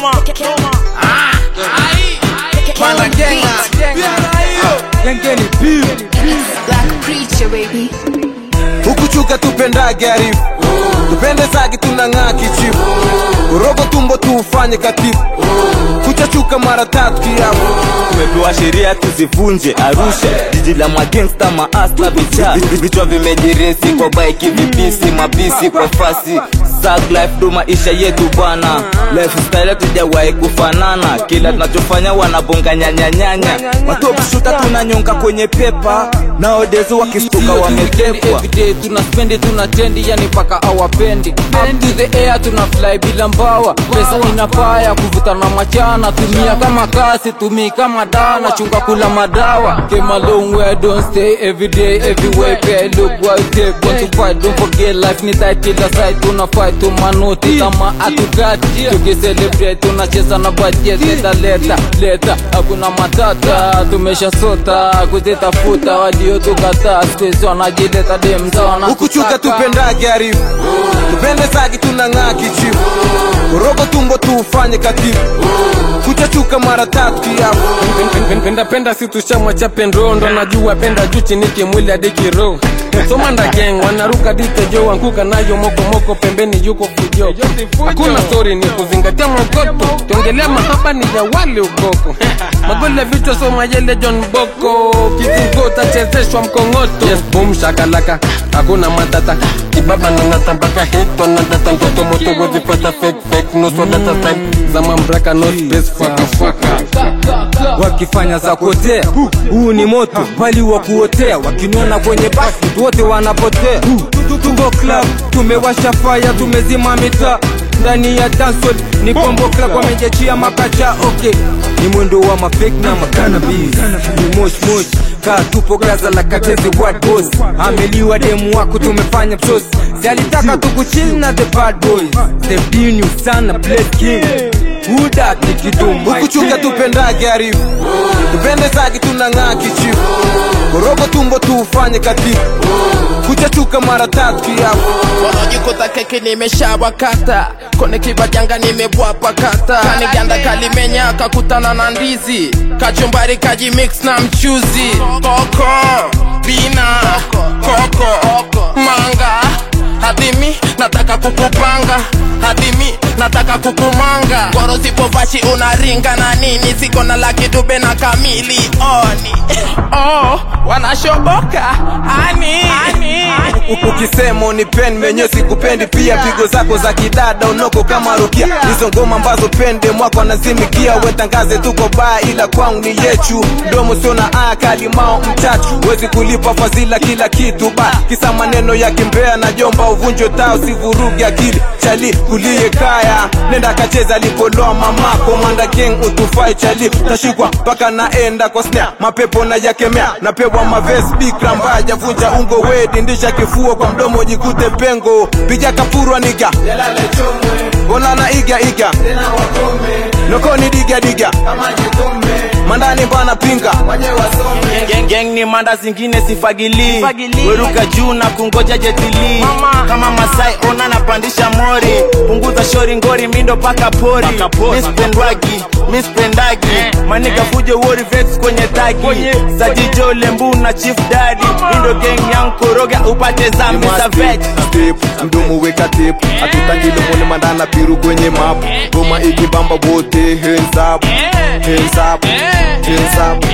Panda Kenya. Gengeni beef Black preacher baby. hukuchuka tupendage arifu tupende zagi tunang'aa kichifu urogo tumbo tuufanye katifu kuchachuka mara tatu kiafu tumepewa sheria tuzivunje arusha jiji la magengsta maasta vicha vichwa vimejiresi kwa baiki vipisi mabisi kwa fasi Thug life ndo maisha yetu bana lifestyle tujawahi kufanana kila tunachofanya wanabonga nyanyanyanya watopshuta tunanyonga kwenye pepa nowadays wakistuka wametepwa everyday tuna spendi tuna tendi yani paka awapendi up to the air tuna fly bila mbawa pesa inapaya kuvuta na machana tumia kama kasi tumii kama dana chunga kula madawa came a long way don't stay every day everywhere pay look what you take want to fight don't forget life ni tight kila side tuna fight tu manoti kama atukati tukicelebrate tunacheza na budget leta leta leta hakuna matata tumesha sota kuzitafuta walio tukataa squeeze wanajileta demzona hukuchuka tupendage arifu tupende zagi tunang'aa kichifu urogo tumbo tuufanye katifu kuchachuka mara tatu kiafu penda penda si tushama cha pendondo najua penda juu chini kimwili hadi kiroho somanda geng wanaruka ditejo anguka nayo mokomoko pembeni yuko fujo hakuna stori ni kuzingatia mokoto tongelea mahaba ni ya wale ukoko magole vichwa soma yele john boko kizingo tachezeshwa mkongoto yes, boom shakalaka hakuna matata kibaba nanata mpaka hito nadata ndoto moto wezipata fake fake no so data type zama mbraka no space faka faka wakifanya za kuotea huu ni moto bali wa kuotea wakiniona kwenye basi wote wanapotea tuko club tumewasha faya tumezima mitaa ndani ya dansol ni kombo club wamejachia makacha okay ni mwendo wa mafake na makanabis ni mosh mosh kaa tupo gaza la katezi what boss ameliwa demu wako tumefanya msosi si alitaka tukuchill na the bad boys the binu sana bless king huda kikidumu hukuchuka tupendage arifu tupende zagi tunang'aa kichifu urogo tumbo tuufanye katifu kuchachuka mara tatu kiafu wanajikuta keki nimeshawakata kone kibajanga nimebwapa kata kaniganda kalimenya kakutana na ndizi kachumbari kajimix na mchuzi koko bina koko manga hadimi nataka kukupanga hadimi nataka kukumanga goro zipovashi unaringa na nini siko na laki dube na kamili oni oh, wanashoboka ani, ani. ukisema unipendi menye sikupendi pia pigo zako za kidada unoko kama rukia hizo ngoma ambazo pende mwako anazimikia wetangaze tuko baa ila kwangu ni yechu mdomo sio na aya kalimao mchachu wezi kulipa fadhila kila kitu ba kisa maneno ya kimbea na jomba uvunjwe tao sivurugi akili chali kulie kaya nenda kacheza lipoloa mamako manda geng utufai chali tashikwa mpaka naenda kwa snare mapepo na yakemea napewa maves bikra mbaya javunja ungo wedi ndisha kifuo kwa mdomo jikute pengo piga kapurwa niga onana iga iga nokoni diga diga mandani bana pinga Gang, gang ni manda zingine sifagili weruka juu na kungoja jetili kama masai ona napandisha mori punguza shori ngori mindo paka pori mispendwagi mispendagi manika fujo wori vex kwenye tagi sajijo lembu na chief dadi indo gang yang koroga upate zambi za veg step mdomo weka tep atutangilemone mandana piru kwenye map goma ikibamba wote hands up hands up hands up